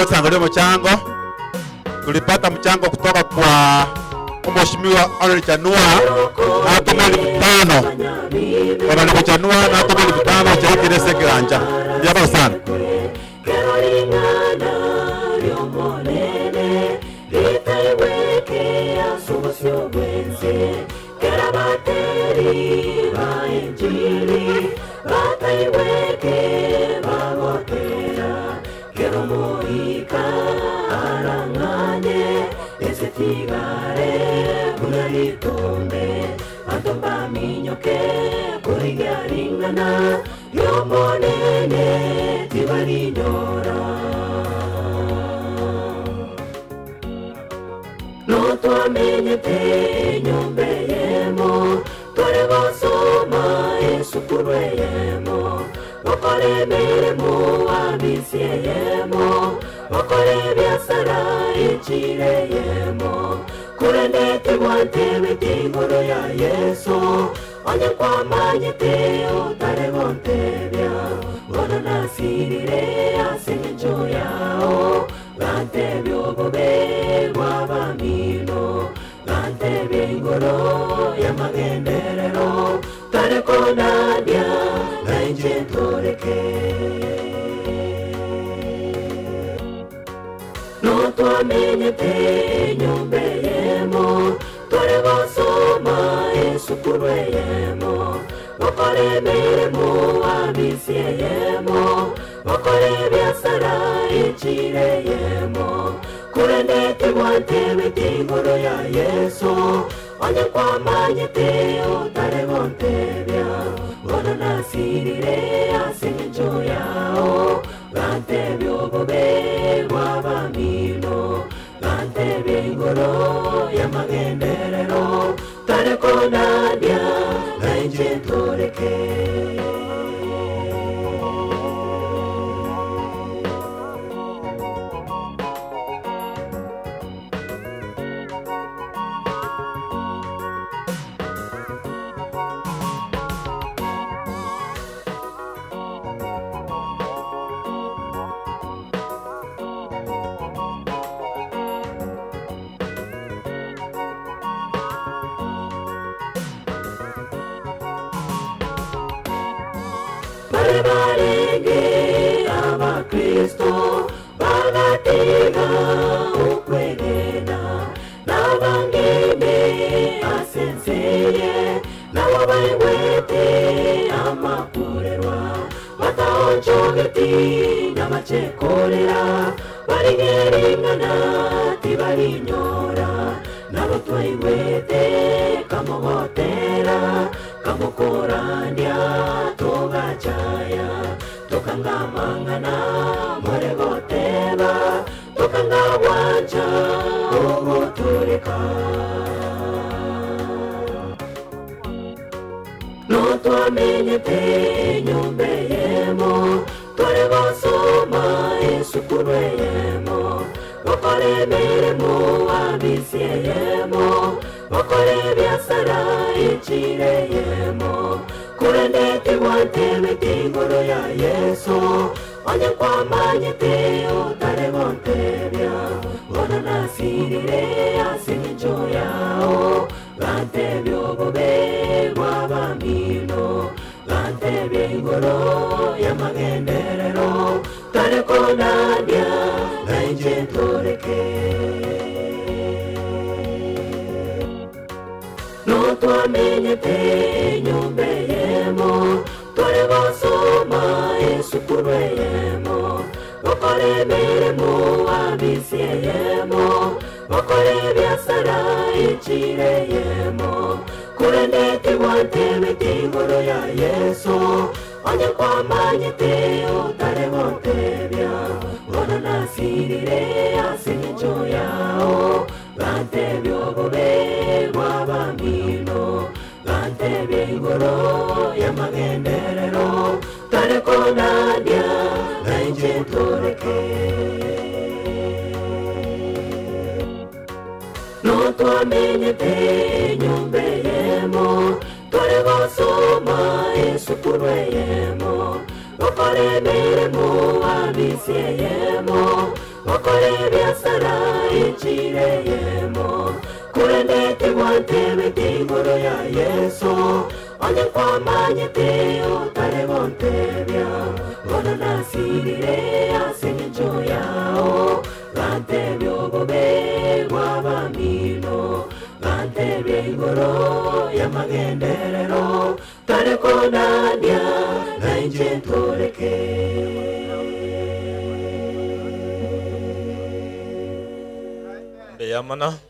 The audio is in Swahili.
tuangalie mchango. Tulipata mchango kutoka kwa Mheshimiwa Arnold Chanua na atuma elfu tano Arnold Chanua na atuma elfu tano cha kile sekiranja. Jambo sana. Carolina riomonene ritaiwekea sumusio bwense kera bateri ba injili bataiweke bagotera kero moika arang'anye esetigare kunaritombe atomba minyoke kurigaringana yomonene tibarinyora notwamenyete nyombe yemo tore gosoma esukuru eyemo gokora emirimo abisie yemo gokora ebiasara echire yemo kurendete gwantebete igoro ya yesu onye kwamanyete otare gontebia gono nasirire ase encho yao gantebia obobe bwabamino gantebia igoro y'amagenderero tare konadia nainche ntoreke notwamenyete nyombe yemo tore gosoma esukuru eyemo gokora emirimo abisie yemo gokora ebiasara echire yemo kurendete gwantebete igoro ya yesu onye kwamanyete otare gontebia gono nasirire ase encho yao gantebia obobe bwabamino gantebia igoro y'amagenderero tare konadia nainche ntoreke bari barenge abakristo bagatega ukwegena n'abangeme asenseye nabo bayiwete amakurerwa batahonjogeti n'abacekorera barigeringana tibarinyora nabo twayiwete kamogotera kamukurandya tugacaya tukangamangana muregoteba tukangawanja uguturika notwamenyete nyombe yemo tore gosoma esukuru eyemo gokora emirimo abisie yemo gokora ebiasara echire yemo kurendete gwantebete igoro ya yesu onye kwamanyete otare gontebia gono nasirire ase encho yao gantebia obobe bwabamino gantebia igoro y'amagenderero tare konadia nainche ntoreke notwamenyete nyombe yemo tore gosoma esukuru eyemo gokora emirimo abisie yemo gokora ebiasara echire yemo kurendete gwantebete igoro ya yesu onye kwamanyete otare gontebia gono nasirire ase encho yao gantebia obobe bwabamino gantebia igoro y'amagenderero tare konadia nainche ntoreke notwamenyete nyombe yemo tore gosoma esukuru eyemo gokora emirimo abisie yemo okore biasara ichireyemo kurendete gwantebete igoro ya yesu onye kwamanyete otare gontebia bona nasirire ase engencho yao gantebia obobe gwabamino gantebia igoro y'amagenderero tare konania na inje ntoreke mbeyamana